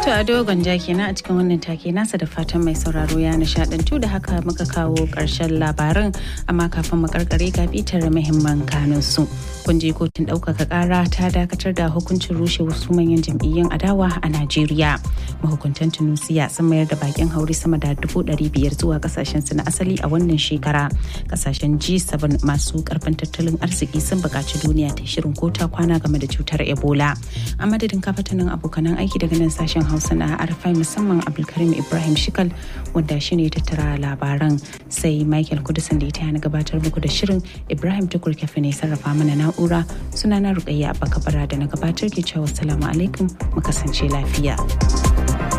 To a dogon ja kenan a cikin wannan take nasa da fatan mai sauraro ya nishadantu da haka muka kawo ƙarshen labaran amma kafin mu karkare ga bitar muhimman kanun su. Kun je kotun ɗaukaka ƙara ta dakatar da hukuncin rushe wasu manyan jam'iyyun adawa a Najeriya. Mahukuntan Tunusiya sun mayar da bakin hauri sama da dubu ɗari biyar zuwa ƙasashen su na asali a wannan shekara. Ƙasashen G7 masu ƙarfin tattalin arziki sun buƙaci duniya ta shirin kota kwana game da cutar Ebola. A madadin kafatanin abokanan aiki daga nan sashen Hausa na Arfai musamman Abdulkarim Ibrahim Shikal wanda shi ne tattara labaran sai Michael Kudusan da ita na gabatar muku da shirin Ibrahim Tukur Kafe ne sarrafa mana na'ura sunana Rukayya Abba Kabara da na gabatar ke cewa salamu alaikum mu kasance lafiya.